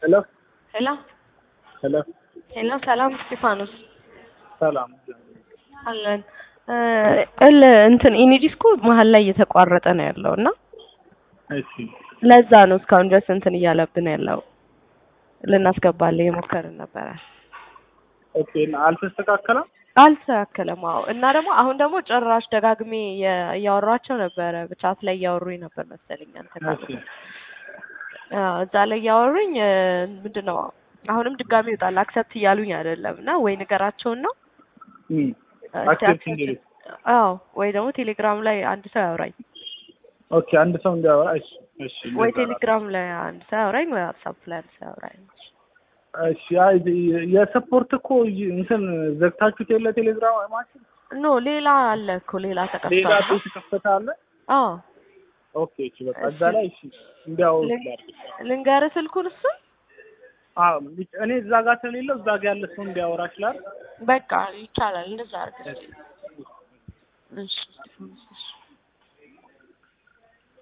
ሄሎ ሄሎ ሄሎ ሄሎ፣ ሰላም እስጢፋኖስ ሰላም አለን። እል እንትን ኢኒዲስኩ መሀል ላይ እየተቋረጠ ነው ያለው እና እሺ ለዛ ነው እስካሁን ድረስ እንትን እያለብን ያለው። ልናስገባለን የሞከርን ነበረ፣ ኦኬ እና አልተስተካከለም አልተስተካከለም። አዎ እና ደግሞ አሁን ደግሞ ጭራሽ ደጋግሜ እየ- እያወሯቸው ነበረ፣ ብቻት ላይ እያወሩኝ ነበር መሰለኝ እንትን እሺ አዎ፣ እዛ ላይ እያወሩኝ ምንድን ነው አሁንም ድጋሚ ይወጣል አክሰፕት እያሉኝ አይደለም እና ወይ ንገራቸውና እም እስቲ አክሴፕት accept- እንዲሉ አዎ ወይ ደግሞ ቴሌግራም ላይ አንድ ሰው ያውራኝ ኦኬ አንድ ሰው እንዲያወራ እሺ እሺ ወይ እንደዛ ነው። ቴሌግራም ላይ አንድ ሰው ያውራኝ ወይ ዋትሳፕ ላይ አንድ ሰው ያውራኝ። እሺ አይ የሰፖርት እኮ ይ- እንትን ዘግታችሁት የለ ቴሌግራም ማችን ኖ ሌላ አለ እኮ ሌላ ሌላ ተከፍቷል። ቤት ከፈተ አለ አዎ ኦኬ እሺ በቃ እዛ ላይ እሺ እንዲያወሩ ልን- ላድርግ ልንገርህ ስልኩን እሱ አዎ እኔ እዛ ጋር ስለሌለው እዛ ጋር ያለ ሰው እንዲያወራ ይችላል በቃ ይቻላል እንደዛ አድርግ። እሺ